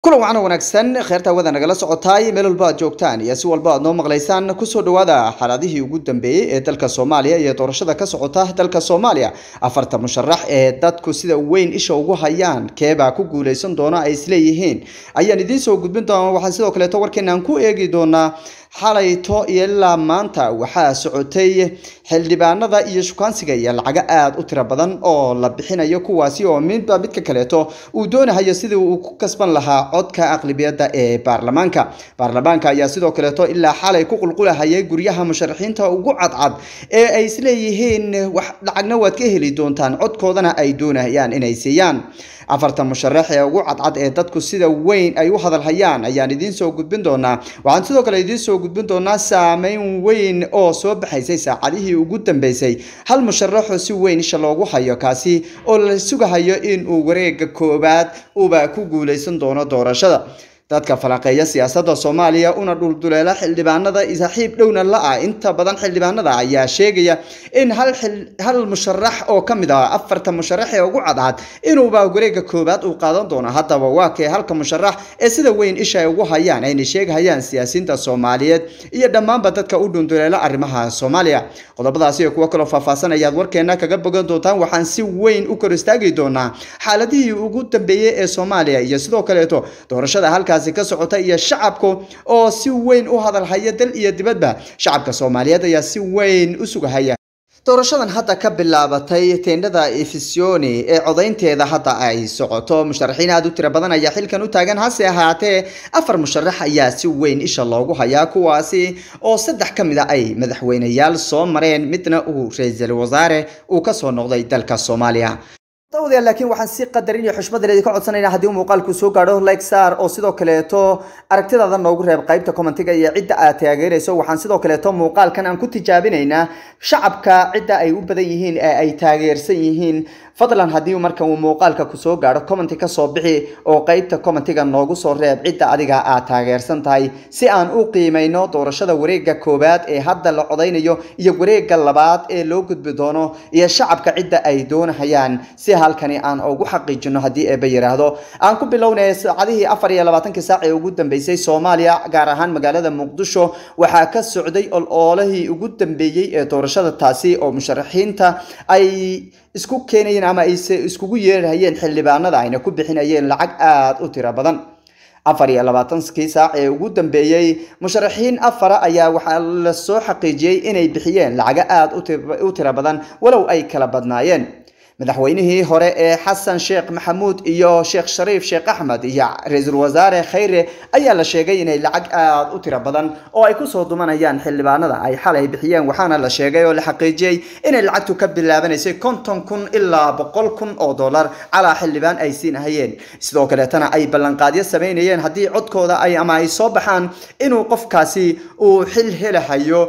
kulan wacan wanaagsan kheerta wada nagala socotaay meel walba aad joogtaan iyo si walba aad noo maqlaysaan kusoo dhawaada xaaladihii ugu dambeeyey ee dalka soomaaliya iyo doorashada ka socota dalka soomaaliya afarta musharax ee dadku sida weyn isha ugu hayaan keebaa ku guuleysan doona ay isleeyihiin ayaan idiin soo gudbin doona waxaan sidoo kaleeto warkeenaan ku eegi doonaa xalayto iyo ilaa maanta waxaa socotay xildhibaanada iyo shukaansiga iyo lacago aada u tiro badan oo la bixinayo kuwaasi oo midba midka kaleeto uu doonahayo sidii uu ku kasban lahaa codka aqlibiyadda ee baarlamaanka baarlamaanka ayaa sidoo kaleeto ilaa xalay ku qulqulahayay guryaha musharaxiinta ugu cadcad ee ay isleeyihiin wax lacagna waad ka heli doontaan codkoodana ay doonayaan inay siiyaan afartan musharax ee ugu cadcad ee dadku sida weyn ay u hadalhayaan ayaan idiin soo gudbin doonaa waxaan sidoo kale idiin soo gudbin doonaa saameyn weyn oo soo baxaysay saacadihii ugu dambeysay hal musharaxoo si weyn isha loogu hayo kaasi oo la sugahayo in uu wareega koowaad uba ku guuleysan doono doorashada dadka falaqeeya siyaasadda soomaaliya una dhulduleela xildhibaanada saaxiib dhowna la-ah inta badan xildhibaanada ayaa sheegaya in hal hal musharax oo ka mid ah afarta musharax ee ugu cadcad inuuba wareega koowaad uu qaadan doono haddaba waa kee halka musharax ee sida weyn isha ay ugu hayaan ayna sheegahayaan siyaasiyiinta soomaaliyeed iyo dhammaanba dadka u dhulduleela arrimaha soomaaliya qodobadaasi iyo kuwo kaloo faahfaahsan ayaad warkeena kaga bogan doontaan waxaan si weyn u kor istaagi doonaa xaaladihii ugu dambeeyey ee soomaaliya iyo sidoo kaleeto doorashada halkaas ka socota iyo shacabku oo si weyn u hadalhaya dal iyo dibadba shacabka soomaaliyeed ayaa si weyn u sugahaya doorashadan hadda ka bilaabatay teendhada efisioni ee codaynteeda hadda ay socoto musharaxiin aada u tiro badan ayaa xilkan u taagan hase ahaatee afar musharax ayaa si weyn isha loogu hayaa kuwaasi oo saddex ka mid a ay madaxweyneyaal soo mareen midna uu ra-iisul wasaare uu kasoo noqday dalka soomaaliya dawadayaal laakiin waxaan si qadarin iyo xushmad leedi ka codsanaynaa haddii uu muuqaalku soo gaadho like saar oo sidoo kaleeto aragtidaada noogu reeb qaybta commentiga iyo cidda aad taageerayso waxaan sidoo kaleeto muuqaalkan aan ku tijaabinaynaa shacabka cidda ay u badan yihiin ee ay taageersan yihiin fadlan haddii markan uu muuqaalka kusoo gaadho commenti kasoo bixi oo qaybta commentiga noogu soo reeb cidda adiga aad taageersan tahay si aan u qiimayno doorashada wareega koowaad ee hadda la codaynayo iyo wareega labaad ee loo gudbi doono iyo shacabka cidda ay doonahayaan si halkani aan ugu xaqiijino haddii eeba yiraahdo aan ku bilownay saacadihii afar iyo labaatankii saac ee ugu dambeysay soomaaliya gaar ahaan magaalada muqdisho waxaa ka socday oloolihii ugu dambeeyey ee doorashada taasi oo musharaxiinta ay isku keenayeen ama ay iskugu yeerhayeen xildhibaanada ayna ku bixinayeen lacag aada u tiro badan afar iyo labaatankii saac ee ugu dambeeyey musharaxiin afara ayaa waxaa lasoo xaqiijiyey inay bixiyeen lacago aada u tiro badan walow ay kala badnaayeen madaxweynihii hore ee xasan sheekh maxamuud iyo sheekh shariif sheekh axmed iyo ra-iisul wasaare khayre ayaa la sheegay inay lacag aada u tiro badan oo ay kusoo dumanayaan xildhibaanada ay xalay bixiyeen waxaana la sheegay oo la xaqiijiyey inay lacagtu ka bilaabanaysay konton kun ilaa boqol kun oo dollar calaa xildhibaan ay siinahayeen sidoo kaleetana ay ballanqaadyo samaynayeen haddii codkooda ay ama ay soo baxaan inuu qofkaasi uu xil helahayo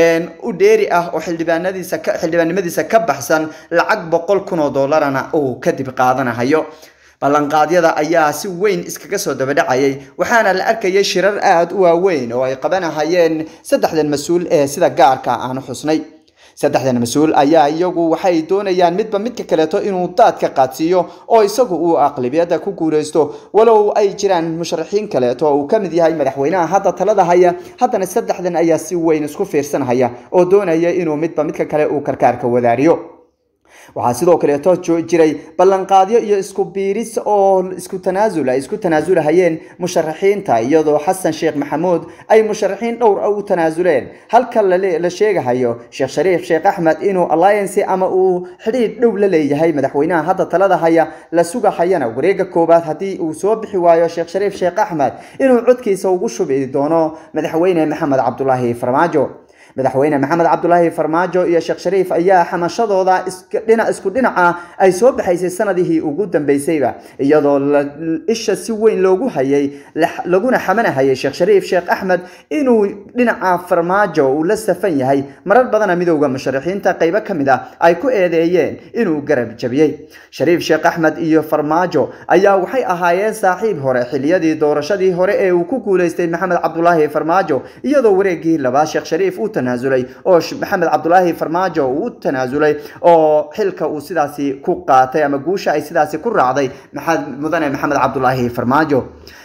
u dheeri ah oo xildhibaanadiisa xildhibaannimadiisa ka baxsan lacag boqol kun oo dollarana uu kadib qaadanahayo ballanqaadyada ayaa si weyn iskaga soo dabadhacayay waxaana la arkayay shirar aada u waaweyn oo ay qabanahayeen saddexdan mas-uul ee sida gaarka aanu xusnay saddexdan mas-uul ayaa iyagu waxay doonayaan midba midka kaleeto inuu daadka qaadsiiyo oo isagu uu aqlibiyadda ku guuleysto walow ay jiraan musharaxiin kaleeto oo uu ka mid yahay madaxweynaha hadda talada haya haddana saddexdan ayaa si weyn isku fiirsanhaya oo doonaya inuu midba midka kale uu karkaarka wadaariyo waxaa sidoo kaleeto jiray ballanqaadyo iyo isku biiris oo isku tanaasul ay isku tanaasulahayeen musharaxiinta iyadoo xasan sheekh maxamuud ay musharaxiin dhowr u tanaasuleen halka la sheegahayo sheekh shariif sheekh axmed inuu alliance ama uu xidhiidh dhow la leeyahay madaxweynaha hadda talada haya la sugahayana wareega koowaad haddii uu soo bixi waayo sheekh shariif sheekh axmed inuu codkiisa ugu shubi doono madaxweyne maxamed cabdulaahi farmaajo madaxweyne maxamed cabdulaahi farmaajo iyo sheekh shariif ayaa xamashadooda dhinac isku dhinaca ay soo baxaysay sanadihii ugu dambeysayba iyadoo isha si weyn loogu hayay laguna xamanahayay sheekh shariif sheekh axmed inuu dhinaca farmaajo uu la safan yahay marar badana midowda musharaxiinta qaybo ka mid ah ay ku eedeeyeen inuu garab jabiyey shariif sheekh axmed iyo farmaajo ayaa waxay ahaayeen saaxiib hore xiliyadii doorashadii hore ee uu ku guuleystay maxamed cabdulaahi farmaajo iyadoo wareegii labaad sheekh shariif u tanaasulay oo maxamed cabdulaahi farmaajo uu u tanaasulay oo xilka uu sidaasi ku qaatay ama guusha ay sidaasi ku raacday mudane maxamed cabdulaahi farmaajo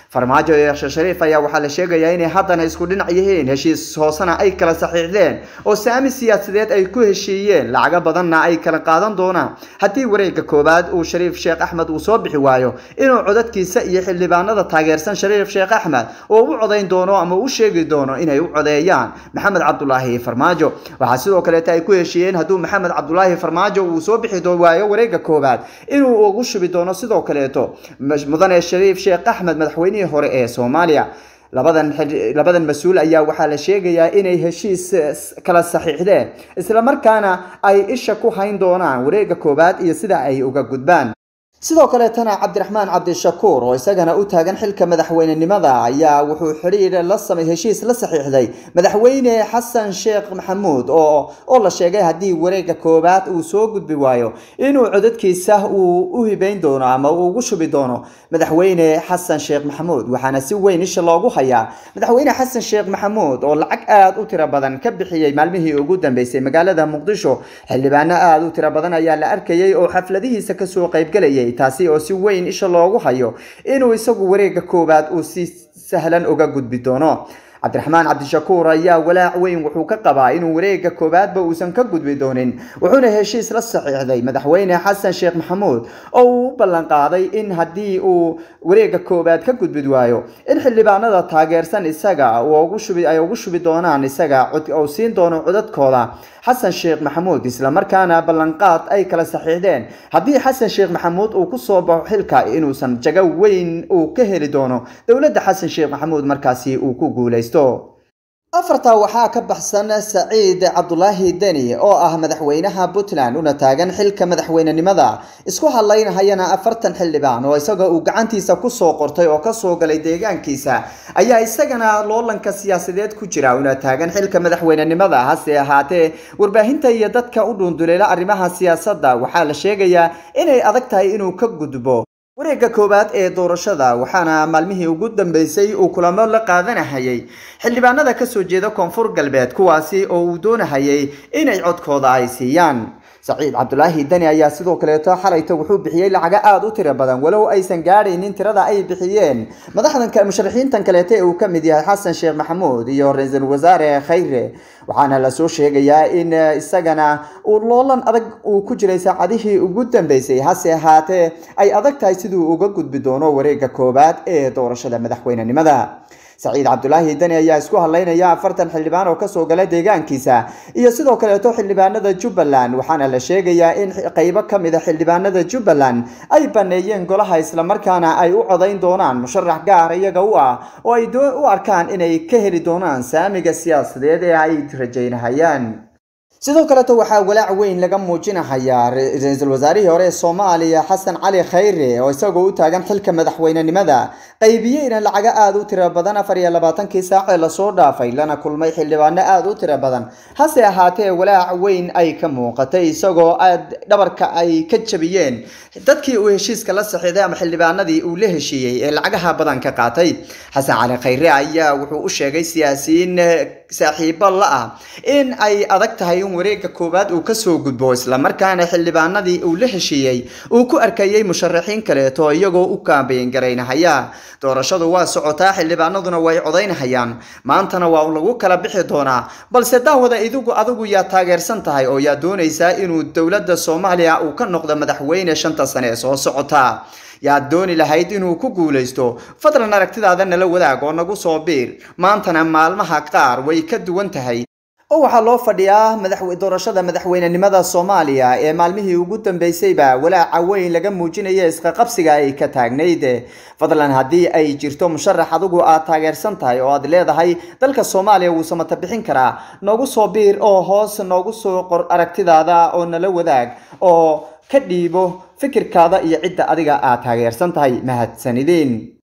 farmaajo iyo sheekh shariif ayaa waxaa la sheegayaa inay haddana isku dhinac yihiin heshiis hoosena ay kala saxiixdeen oo saami siyaasadeed ay ku heshiiyeen lacago badanna ay kala qaadan doonaan haddii wareegga koowaad uu shariif sheekh axmed uu soo bixi waayo inuu codadkiisa iyo xildhibaanada taageersan shariif sheekh axmed oo u codayn doono ama u sheegi doono inay u codeeyaan maxamed cabdulaahi farmaajo waxaa sidoo kaleeta ay ku heshiiyeen hadduu maxamed cabdulaahi farmaajo uu soo bixi waayo wareegga koowaad inuu ugu shubi doono sidoo kaleeto mudane shariif sheekh axmed madaxweynihii hore ee soomaaliya labadan labadan mas-uul ayaa waxaa la sheegayaa inay heshiis kala saxiixdeen islamarkaana ay isha ku hayn doonaan wareegga koowaad iyo sida ay uga gudbaan sidoo kaleetana cabdiraxmaan cabdishakuur oo isagana u taagan xilka madaxweynenimada ayaa wuxuu xidhiir la samay heshiis la saxiixday madaxweyne xasan sheekh maxamuud oo oo la sheegay haddii wareegga koowaad uu soo gudbi waayo inuu codadkiisa uu u hibeyn doono ama uu ugu shubi doono madaxweyne xasan sheekh maxamuud waxaana si weyn isha loogu hayaa madaxweyne xasan sheekh maxamuud oo lacag aada u tiro badan ka bixiyey maalmihii ugu dambeysay magaalada muqdisho xildhibaano aada u tiro badan ayaa la arkayay oo xafladihiisa kasoo qaybgelayay taasi oo si weyn isha loogu hayo inuu isagu wareegga koowaad uu si sahlan uga gudbi doono cabdiraxmaan cabdishakuur ayaa walaac weyn wuxuu ka qabaa inuu wareegga koowaadba uusan ka gudbi doonin wuxuuna heshiis la saxiixday madaxweyne xasan sheekh maxamuud oo uu u ballanqaaday in haddii uu wareegga koowaad ka gudbi waayo in xildhibaanada taageersan isaga ay ugu shubi doonaan isaga uu siin doono codadkooda xasan sheekh maxamuud islamarkaana ballanqaad ay kala saxiixdeen haddii xasan sheekh maxamuud uu kusoo baxo xilka inuusan jago weyn uu ka heli doono dowladda xasan sheekh maxamuud markaasi uu ku guulaysto afartaa waxaa ka baxsan saciid cabdulaahi deni oo ah madaxweynaha puntland una taagan xilka madaxweynenimada isku hadlaynahayana afartan xildhibaan oo isaga uu gacantiisa kusoo qortay oo kasoo galay deegaankiisa ayaa isagana loolanka siyaasadeed ku jira una taagan xilka madaxweynenimada hase ahaatee warbaahinta iyo dadka u dhuunduleela arrimaha siyaasadda waxaa la sheegayaa inay adag tahay inuu ka gudbo wareegga koowaad ee doorashada waxaana maalmihii ugu dambeysay uu kulamo la qaadanahayay xildhibaanada kasoo jeeda koonfur galbeed kuwaasi oo uu doonahayay inay codkooda ay siiyaan saciid cabdulaahi deni ayaa sidoo kaleeto xalayta wuxuu bixiyey lacago aada u tiro badan walow aysan gaadhaynin tirada ay bixiyeen madaxdan musharaxiintan kaleeta ee uu ka mid yahay xasan sheekh maxamuud iyo ra-iisul wasaare khayre waxaana lasoo sheegayaa in isagana uu loolan adag uu ku jiray saacadihii ugu dambeysay hase ahaatee ay adag tahay siduu uga gudbi doono wareegga koowaad ee doorashada madaxweynenimada saciid cabdulaahi deni ayaa isku hadlaynaya afartan xildhibaan oo kasoo gala deegaankiisa iyo sidoo kaleeto xildhibaanada jubbaland waxaana la sheegayaa in qeybo ka mid a xildhibaanada jubbaland ay baneeyeen golaha islamarkaana ay u codayn doonaan musharax gaar iyaga u ah oo ay u arkaan inay ka heli doonaan saamiga siyaasadeed ee ay rajaynahayaan sidoo kaleeto waxaa walaac weyn laga muujinahayaa ra-iisul wasaarihii hore ee soomaaliya xasan cali khayre oo isagoo u taagan xilka madaxweynenimada qaybiyeyna lacago aada u tiro badan afar iyo labaatankii saacee lasoo dhaafay lana kulmay xildhibaano aada u tiro badan hase ahaatee walaac weyn ay ka muuqatay isagoo aad dhabarka ay ka jabiyeen dadkii uu heshiiska la saxiiday ama xildhibaanadii uu la heshiiyey ee lacagaha badan ka qaatay xasan cali khayre ayaa wuxuu u sheegay siyaasiyiin saaxiibo la ah in ay adag tahay in wareegga koowaad uu kasoo gudbo islamarkaana xildhibaanadii uu la heshiiyey uu ku arkayay musharaxiin kaleeto iyagoo u kaambeyn garaynahaya doorashadu waa socotaa xildhibaanaduna way codaynahayaan maantana waa lagu kala bixi doonaa balse daawada idigu adigu yaa taageersan tahay oo yaa doonaysaa inuu dowladda soomaaliya uu ka noqdo madaxweyne shanta sane ee soo socota yaad dooni lahayd inuu ku guulaysto fadlan aragtidaada nala wadaag oo nagu soo biir maantana maalmaha qaar way ka duwan tahay oo waxaa loo fadhiyaa madaxwe doorashada madaxweynenimada soomaaliya ee maalmihii ugu dambeysayba walaaca weyn laga muujinaya isqaqabsiga ay ka taagnayd fadlan haddii ay jirto musharax adigu aad taageersan tahay oo aad leedahay dalka soomaaliya wuu samata bixin karaa noogu soo biir oo hoos noogu soo qor aragtidaada oo nala wadaag oo ka dhiibo fikirkaada iyo cidda adiga aad taageersan tahay mahadsanideen